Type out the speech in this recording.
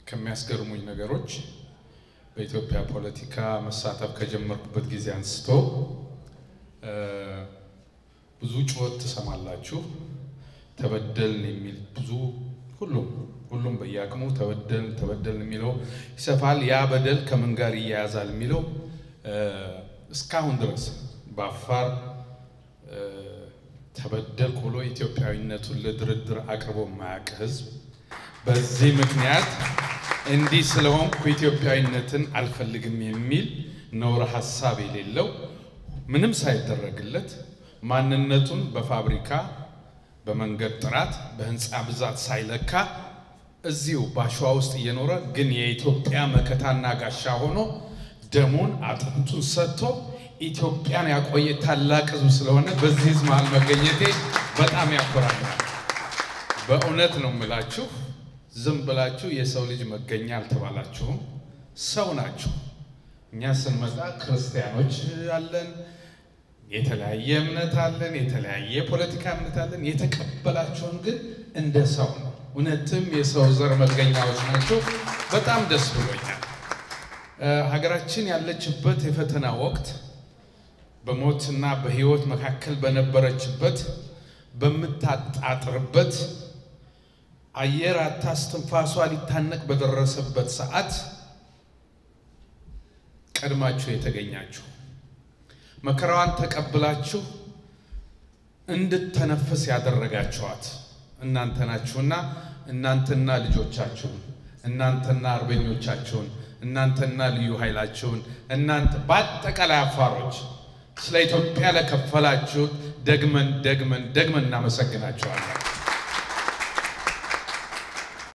ከሚያስገርሙኝ ነገሮች በኢትዮጵያ ፖለቲካ መሳተፍ ከጀመርኩበት ጊዜ አንስቶ ብዙ ጩኸት ትሰማላችሁ። ተበደልን የሚል ብዙ ሁሉም ሁሉም በየአቅሙ ተበደልን ተበደልን የሚለው ይሰፋል። ያ በደል ከምን ጋር ይያያዛል የሚለው እስካሁን ድረስ በአፋር ተበደልኩ ብሎ ኢትዮጵያዊነቱን ለድርድር አቅርቦ የማያውቅ ሕዝብ በዚህ ምክንያት እንዲህ ስለሆንኩ ኢትዮጵያዊነትን አልፈልግም የሚል ነውር ሀሳብ የሌለው ምንም ሳይደረግለት ማንነቱን በፋብሪካ በመንገድ ጥራት በህንፃ ብዛት ሳይለካ እዚሁ በአሸዋ ውስጥ እየኖረ ግን የኢትዮጵያ መከታና ጋሻ ሆኖ ደሙን አጥንቱን ሰጥቶ ኢትዮጵያን ያቆየ ታላቅ ህዝብ ስለሆነ በዚህ ህዝብ መሃል መገኘቴ በጣም ያኮራኛል። በእውነት ነው የምላችሁ። ዝም ብላችሁ የሰው ልጅ መገኛ አልተባላችሁም፣ ሰው ናችሁ። እኛ ስንመጣ ክርስቲያኖች አለን፣ የተለያየ እምነት አለን፣ የተለያየ ፖለቲካ እምነት አለን። የተቀበላችሁን ግን እንደ ሰው ነው። እውነትም የሰው ዘር መገኛዎች ናቸው። በጣም ደስ ብሎኛል። ሀገራችን ያለችበት የፈተና ወቅት በሞትና በህይወት መካከል በነበረችበት በምታጣጥርበት አየር አታ እስትንፋሷ ሊታነቅ በደረሰበት ሰዓት ቀድማችሁ የተገኛችሁ መከራዋን ተቀብላችሁ እንድተነፍስ ያደረጋችኋት እናንተ ናችሁና እናንተና ልጆቻችሁን እናንተና አርበኞቻችሁን እናንተና ልዩ ኃይላችሁን እናንተ በአጠቃላይ አፋሮች ስለ ኢትዮጵያ ለከፈላችሁት ደግመን ደግመን ደግመን እናመሰግናችኋለን።